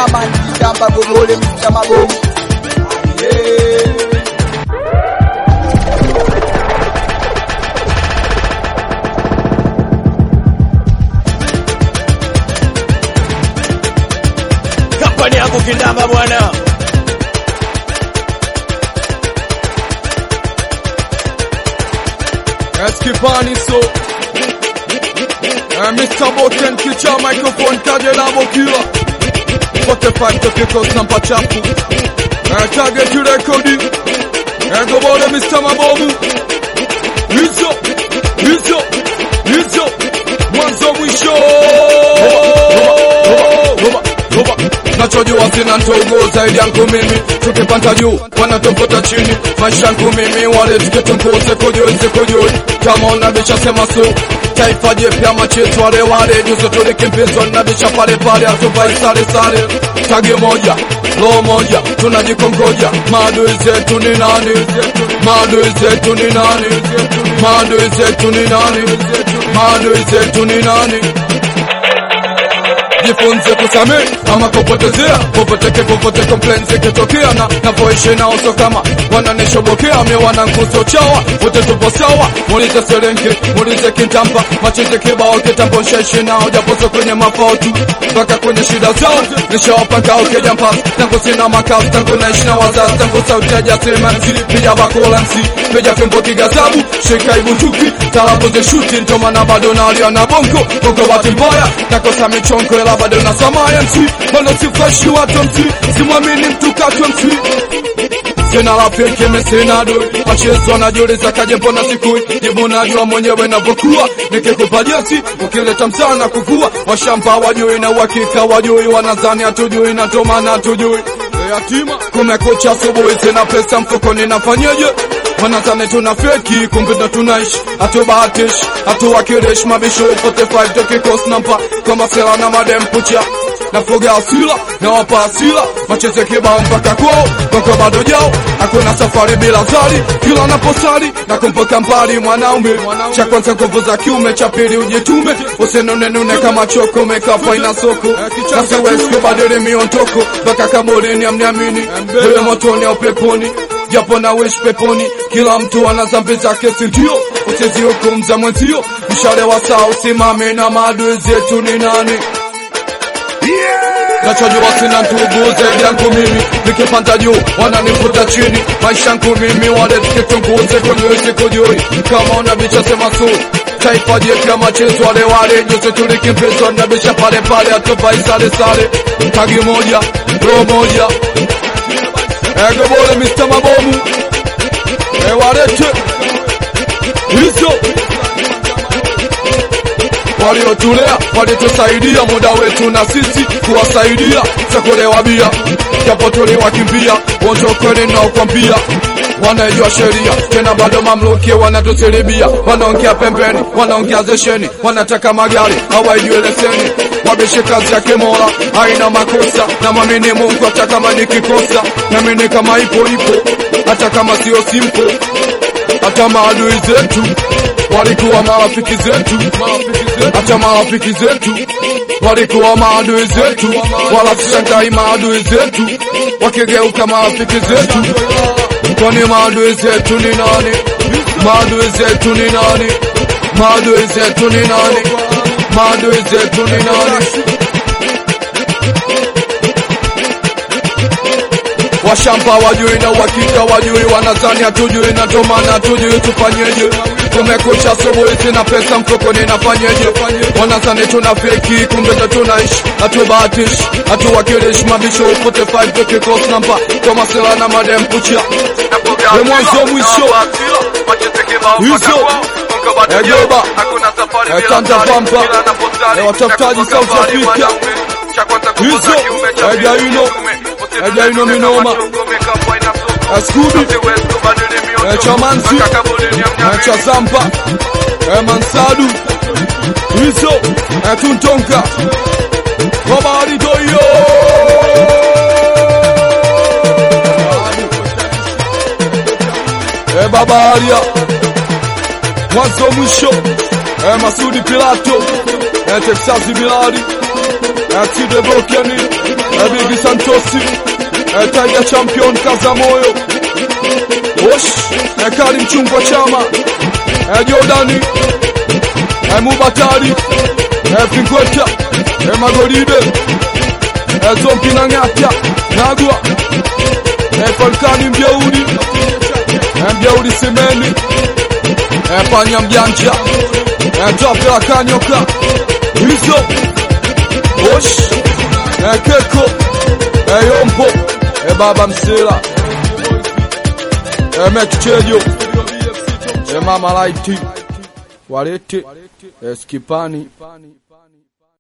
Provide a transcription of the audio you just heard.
Chama Kitamba Gogole Mr. Mabomu yeah. kampani yangu kindamba bwana Eskipani so uh, Mr. Boten kicha microphone kaje labo kila 45 tokeko nampa chafu uh, target rekodi uh, gobole Mr. Mabomu hizo hizo hizo mwanzo mwisho nachojua sina ndogo zaidi yangu mimi tukipanda juu wanatokota chini maisha yangu mimi wale tuketunkuse kujoi kujoi kama unabisha sema su taifa jipya machetu wale wale juzo tulikimbizwa nabisha pale pale hatuvai sare sare tagi moja roho moja tunajikongoja maadui zetu ni nani maadui zetu ni nani maadui zetu ni nani maadui zetu ni nani jifunze kusamehe ama kupotezea popoteke popote complaints ikitokea na napoishi nao so kama wananishobokea mi wana nguzo chawa wote tupo sawa muulize serenge muulize kitamba machizi kibao kitambo nshaishi nao japoso kwenye mafao tu mpaka kwenye shida zao nishawapanga ukijampas tangu sina makazi tangu naishi na wazazi tangu sauti ya jasimansi pija bakolansi pija fimbo kigazabu shika ibutuki talabu zishuti ntomana bado nalia na bongo bongo bahati mbaya nakosa michongo ila bado na samayansi bado sifashi watu msi simwamini mtu katwa msi sina rafiki mimi sina doi machezo wanajiuliza kaje mbona sikui jibu najua mwenyewe navyokuwa nikikupa jesi ukileta msana kuvua washamba wajui na uhakika wajui wanadhani hatujui na tomana hatujui yatima kumekucha asubuhi sina pesa mfukoni nafanyeje wanadhani tuna feki kumbe ndo tunaishi hatubahatishi hatuwakilishi mabisho 45 tokikos nampa kama sela na madem pucha nafuga asila na wapa asila macheze kibao mpaka kwao mpaka bado jao hakuna safari bila zari kila naposali na kumpoka mbali mwanaume cha kwanza nguvu za kiume cha pili ujitume usinunenune kama choko mekafa ina soko na siwezi kubadili miondoko mpaka kaburini amniamini wewe motoni au peponi japo na wish peponi kila mtu ana dhambi zake sindio usizihukumza mwenzio mshale wa saa usimame na maadui zetu ni nani nachojua sina ndugu zaidi yangu mimi nikipanda juu wananivuta chini maisha yangu mimi wale tukitunguze kujui sikujui kama unabicha sema su taifa jipya machezo wale wale juzi tulikimbizwa nabicha pale pale hatuvai sare sare tagi moja roho moja egobole Mr. Mabomu ewalete hizo waliotulea walitusaidia muda wetu na sisi kuwasaidia chakulewa bia japo tuliwakimbia wonjokweni naokwambia wanaijua sheria tena bado mamluki wanatusilibia wanaongea pembeni wanaongea zesheni wanataka magari hawaijui leseni wabishe kazi yake mola haina makosa na mwamini mungu hata kama nikikosa namini kama ipo ipo hata kama sio simpo hata maadui zetu walikuwa marafiki zetu hata marafiki zetu walikuwa maadui zetu wala sishangai maadui zetu wakigeuka marafiki zetu kwani maadui zetu ni nani maadui zetu ni nani maadui zetu ni nani maadui zetu ni nani washamba wajui na uhakika wajui wanazani hatujui na ndo maana hatujui tufanyeje kumekucha asubuhi sina pesa mfukoni nafanyeje wanazani tuna feki kumbe ndo tunaishi hatubahatishi hatuwakilishi mabisho 45 tukikos namba kama sela na madem pucha we mwanzo mwisho hizo egeba etanda pampa ewatafutaji South Africa hizo ejaino ejaino minoma eskubi echamansi echazampa emansadu hizo etuntonka kobaritoyo ebabaria mwanzo mwisho e Masudi Pilato e Texas Bilali eh, Tide Volcani, eh, Bigi Santosi, eh, Tiger Champion Kazamoyo, Osh, eh, Karim Chungwa Chama, eh, Jordani, eh, Mubatari, eh, Pinkweta, eh, Magoride, eh, Zompi na Ng'ata, Nagwa, eh, Falkani Mjeuri, eh, Mjeuri Semeni, eh, Panya Mjanja, eh, Tapela Kanyoka, Hizo, Osh, eh, Keko, eh, Yompo, eh, Baba Msela, eh, Mekichejo, eh, Mama Laiti, Walete, eh, Skipani,